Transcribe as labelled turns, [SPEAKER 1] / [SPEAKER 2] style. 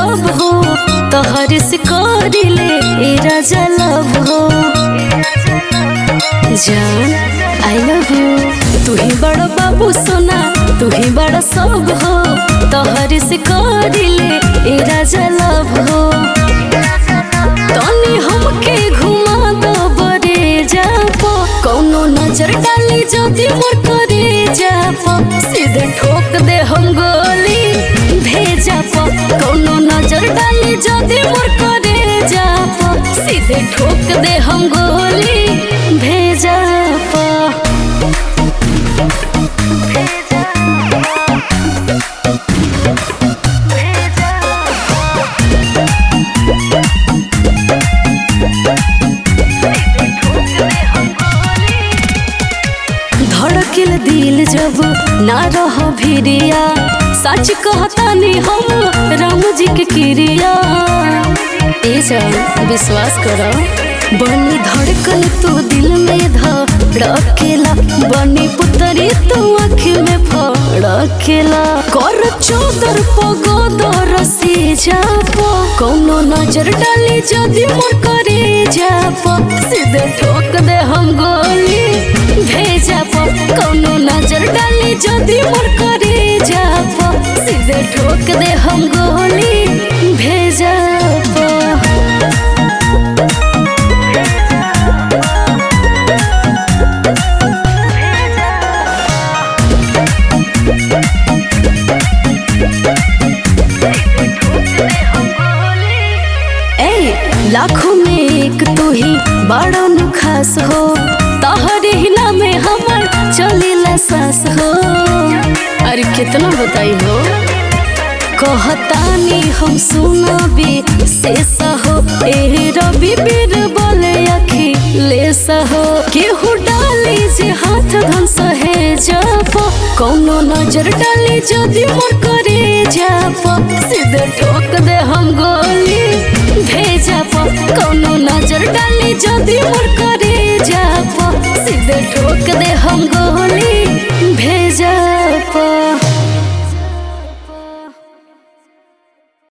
[SPEAKER 1] सब हो तोहर से करिले ए राजा लव हो जान आई लव यू तू ही बड़ा बाबू सोना तू ही बड़ा सब हो तोहर से करिले ए राजा लव हो तनी हमके घुमा दो बरे जापो कौनो नजर डाली जदी मोर करे जापो सीधे ठोक दे हम गोली भेजा पो कौनो नजर डाली जदी मोर करे जापो सीधे ठोक दे हम गोली भेजा पो धड़किल दिल जब ना रह भिरिया सच कहतानी हम राम जी के क्रिया ए जान विश्वास करो बनी धड़कन तू दिल में धड़केला बनी पुतरी तू आँख में फड़केला कर चौदर पगोदर से जापो कौनो नजर डाली जदी मोर करे जापो सीधे ठोक दे हम गोली भेजा पो कौनो नजर डाली जदी मोर करे जापो सीधे ठोक दे हम गोली भेजा पो ए लाखों में एक तू ही बड़ा नु खास हो तोहरे हिला में हमर चलीला सास हो अरे कितना बताई हो कहतानी हम सुनबी शेष हो ए रवि बीर बोले अखी लेस हो केहू डाली जे हाथ धन सहे जापो कौनो नजर डाली जदी मोर करे जापो सीधे ठोक दे हम गोली भेजा पो कौनो नजर डाली जदी मोर करे जापो सीधे ठोक दे हम गोली भेजा पो